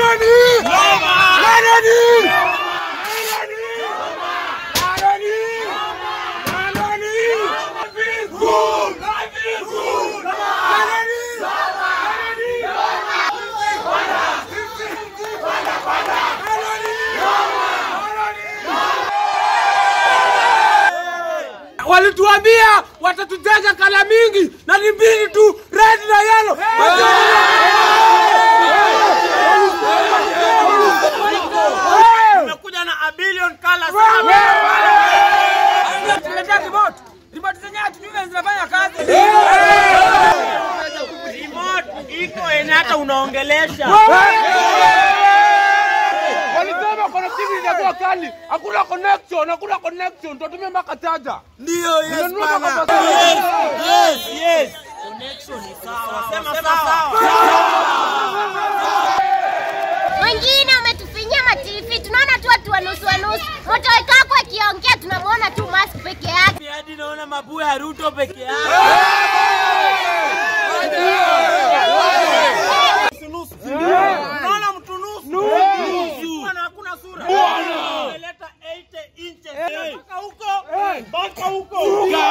Walituambia watatujaza kala mingi na ni mbili tu, red na yellow. Tumekuja na a billion colors. Tuletea remote. Remote zenyewe hatujui vile zinafanya kazi. Remote iko yenye hata unaongelesha. Walisema connectivity itakuwa kali. Hakuna connection, hakuna connection. Tutatumia mpaka charger. Ndio, yes Nimenunua bana. mpaka Yes, yes. Connection ni sawa. Sema sawa. Wengine wametufinyia mativi, tunaona tu watu wa nusu wa nusu. Moto wekako akiongea tunamwona tu mask peke yake. Hadi naona mabuu ya Ruto peke yake. Nusu. Unaona mtu nusu? Nusu. Bwana hakuna sura. Umeleta 80 inches. Mpaka huko. Mpaka huko.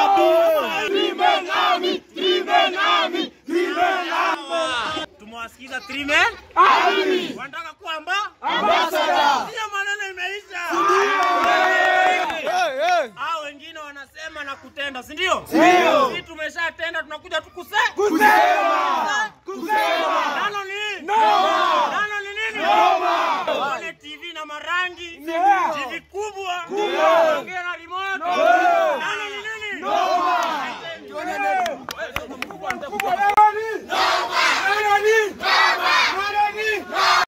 Tumewasikiza three men. Wanataka kuwa amba? Hiyo maneno imeisha. Hao wengine wanasema na kutenda, si ndio? Sisi tumeshatenda, tunakuja tu kuse kusema. Kusema. Nalo ni no. Nalo